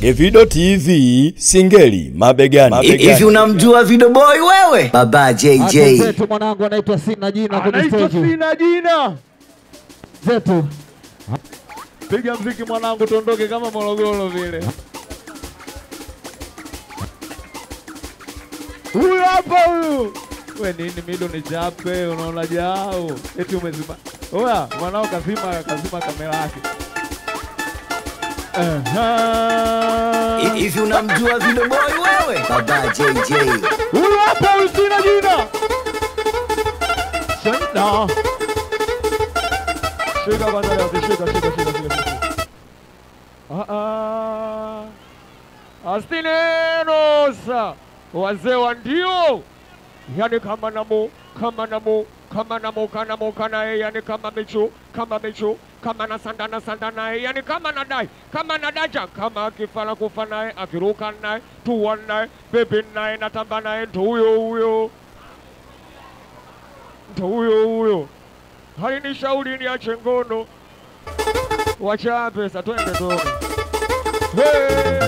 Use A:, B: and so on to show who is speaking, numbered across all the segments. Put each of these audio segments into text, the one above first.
A: Evido TV Singeli mabegani.
B: Hivi
A: mabegani.
B: unamjua Video Boy wewe? Baba JJ.
C: zetu mwanangu anaitwa sina jina kwenye
D: anaitwa
C: stage
D: sina jina.
C: zetu
D: Piga mziki mwanangu, tuondoke kama Morogoro vile. Huyu hapa huyu. We nini mido ni chape, unaona jao. Eti umezima. Oya, mwanao kazima kazima kamera yake. Aha.
B: Hivi unamjua Video Boy wewe? Baba JJ.
D: Huyu hapa huyu sina jina. Sina. Shika kwanza leo, shika shika shika shika shika. Ah ah. Astinenosa. Wazee wa ndio. Yani kama namo, kama namo, kama namo, kana mo kana eh, yani kama mecho, kama mecho, kama na sanda na sanda naye, yani kama nadai, kama nadaja, kama akifala kufa naye, akiruka naye, tuwa naye, bebe naye, natamba naye, ndo huyo huyo, ndo huyo huyo. Halinishauri niache ngono, wacha pesa, twende toni. Hey,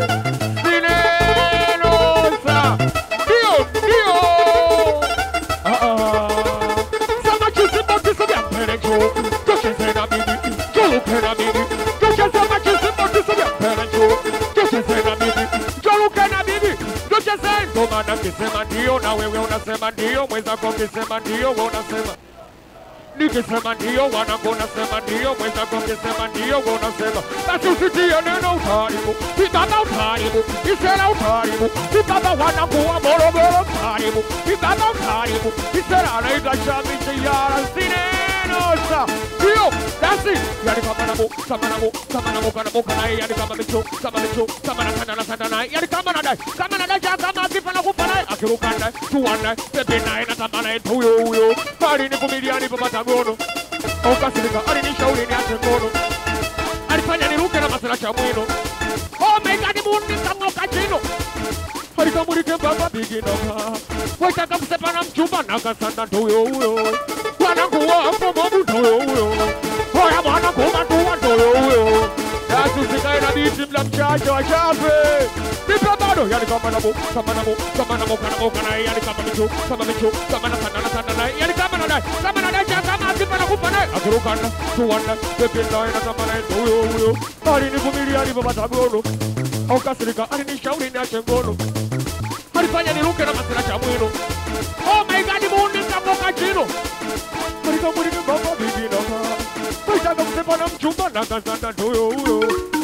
D: Sinenosa, ndio ndio. Ah ah. Sama chisi boti sabia pere jo, toshe sena bibi, jolu kena bibi, toshe sama chisi boti sabia pere jo, toshe sena bibi, jolu kena bibi, toshe sena. Ndo maana kisema ndio na wewe unasema ndio, mwenzako kisema ndio, wewe unasema nikisema ndio wanangu unasema ndio mwenzako ukisema ndio wewe unasema basi usitie neno utaharibu ibaba utaharibu isera utaharibu ibaba wanangu wa morogoro utaharibu ibaba utaharibu isera anaitwa shamichi yara sinenosa ndio basi yani kama namo kama namo kama namo kana mo kana yani kama micho kama micho kama na sana na sana na yani kama nadai kama nadai kama akifa na kufa naye akiruka naye tuwa naye pepe naye na tamba naye huyo huyo alinivumilia alipopata gono ukasirika alinishauri niache ngono alifanya niruke na masala cha mwino omeiganimunikamwoka chino alikamulike baba biginoka waitaka kusepa na mchumba nakasanda ndoyo huyo wananguwa mbomobu ndoyo huyo oya mwanangu matuwa ndoyo huyo yasusikae na biti mla mchache wa chape nipe bado yani kama namo kama namo kama namo kana mo kana yani kama micho kama micho kama na sana na sana na yani kama na dai kama na dai cha kama akipa na kufa naye akirukana tuwana pepe naye na kama naye huyo huyo alinivumilia alipopata gono aukasirika alinishauri niache ngono alifanya niruke na masira cha mwino oh my god mundi kamoka chino alikamulike baba biginoka waitaka kusepa na mchumba na kazanda ndoyo huyo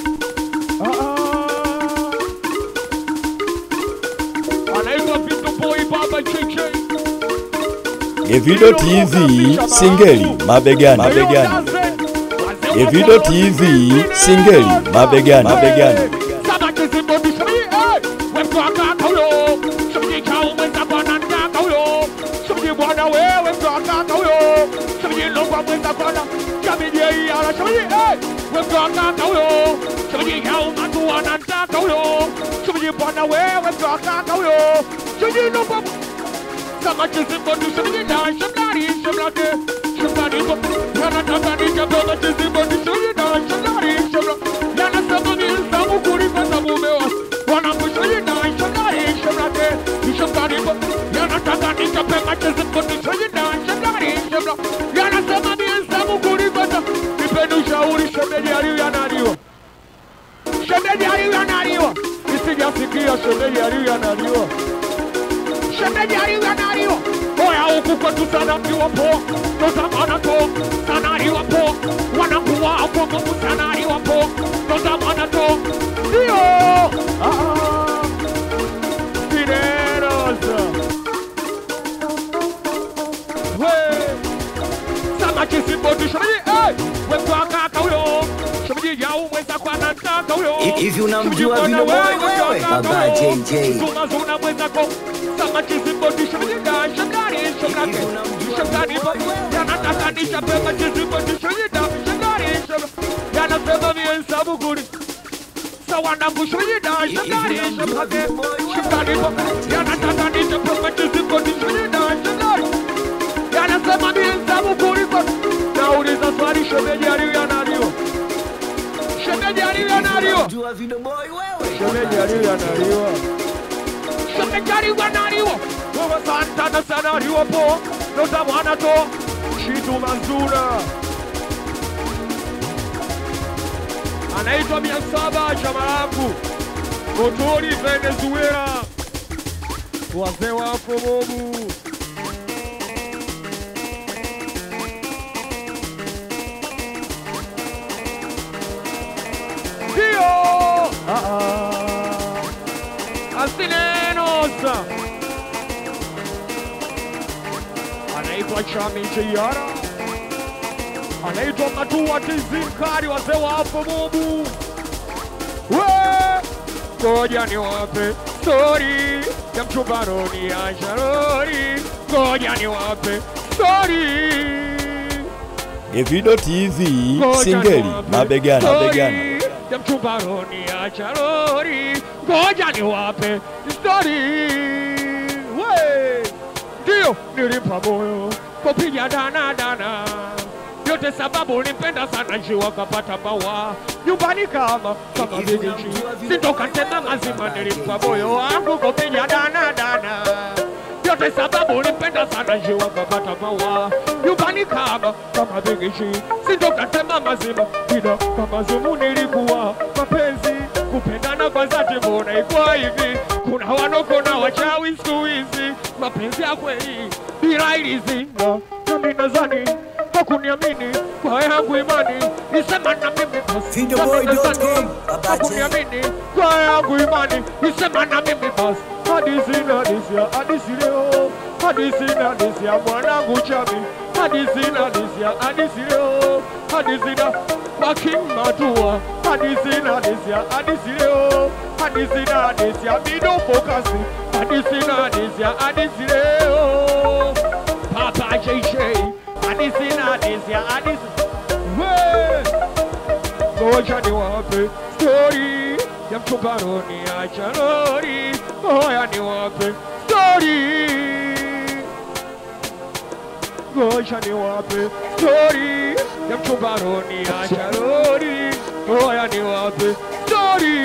D: Ah, ah. anaitwa Pinto Boy Baba JJ
A: Evido TV Singeli mabegani. mabegani. Evido TV Singeli mabegani. mabegani.
D: Sama chizi bodu shimmy da shimlari shimlade shimlari bo yana tagani jabo ma chizi bodu shimmy da shimlari shimla yana sabu ni sabu kuri pa sabu mewa wana bu shimmy da shimlari shimlade shimlari bo yana tagani jabo ma chizi bodu shimmy da shimlari shimla yana sabu ni sabu kuri pa sabu nipenu shauri shemeji aliyo yanaliwa shemeji aliyo yanaliwa isijasikia shemeji aliyo yanaliwa shemeji aliyo yanaliwa oya huku kwetu sana mkiwa poa tozamana to sana aliwa poa wanakuwa hapo ngumu sana aliwa poa tozamana to ndio Ah, ah. Fiderosa. We. Sama kisimbodi shemeji eh wemtwaka kauyo shemeji yau mweza kwa nataka huyo
B: Hivi unamjua Video Boy wewe? Baba JJ.
D: Zuna zuna mwenzako sama kisimbodi shemeji da shangari shangari
B: Hivi unamjua
D: shangari
B: Video Boy wewe?
D: yanataka nishapewa kisimbodi shemeji da shangari shangari yanasema mie sabu kuri sawana kushemeji da shangari shangari shangari yanataka nishapewa kisimbodi shemeji da shangari yanasema mie sabu kuri nauliza swali shemeji aliyo yanaliwa shemeji aliyo yanaliwa
B: Unamjua Video Boy wewe?
D: Shemeji aliyo analiwa. Shemeji aliyo analiwa. Wewe santana sana aliwapo. Nota mwana to. Shitu Manzura. Anaitwa mia saba chama langu. Motori Venezuela. Wazee wako bobu. Dio! Ah, ah. Asinenosa. Anaitwa Chami Chiara. Anaitwa Matua Tizimkari, wazee wa hapo Mobu. We! Ngoja niwape stori ya mchumbaroni ya Sharori. Ngoja niwape stori
A: Evido TV
D: Ngoja
A: Singeli
D: niwape
A: mabegani
D: stori
A: mabegani.
D: ya mchumbaroni ya Sharori. Ngoja niwape stori. We! Ndio nilimpa moyo kupiga dana dana yote sababu nimpenda sana njiwa kapata bawa nyumbani kama kama vijiji sintoka tena mazima nilimpa moyo wangu kupiga dana dana yote sababu nimpenda sana njiwa kapata bawa nyumbani kama kama vijiji sintoka tena mazima ila kama zumu nilikuwa mapenzi kupendana kwa dhati mbona ikuwa hivi kuna wanokona wachawi siku hizi mapenzi ya kweli bila ilizinga nami nadhani kwa kuniamini kwa yangu imani nisema na mimi basi
B: Videoboy.com,
D: Nami nadhani
B: Baba
D: kwa
B: J.
D: kuniamini kwa yangu imani nisema na mimi basi hadisi na hadisi ya hadisi leo hadisi na hadisi ya mwanangu chami hadisi na hadisi ya hadisi leo hadisi na wakimatua hadisi na hadisi ya hadisi leo hadisi na hadisi ya bido fokasi hadisi na hadisi ya hadisi leo Papa JJ hadisi na hadisi ya hadisi we ngoja niwape stori ya mchumbaroni ya Charori, ngoja niwape stori, ngoja niwape stori ya mchumbaroni ya Charori, ngoja niwape stori,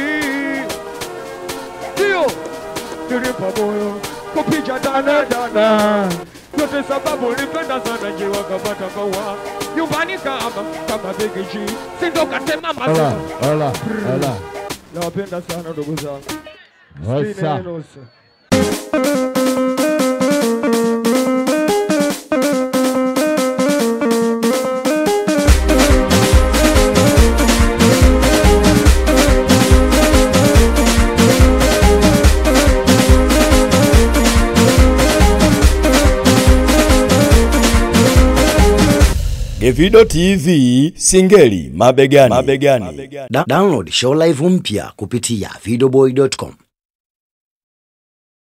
D: ndio nilimpa moyo kupiga dana dana yote sababu nipenda sana njiwa kapata kawa nyumbani kama kama bigiji sindokatema
C: Hola,
D: mazima
C: hola, hola.
D: nawapenda sana ndugu zangu
C: Osa.
D: Sinenusa.
A: Evido TV Singeli mabegani mabegani.
B: Da download show live mpya kupitia videoboy.com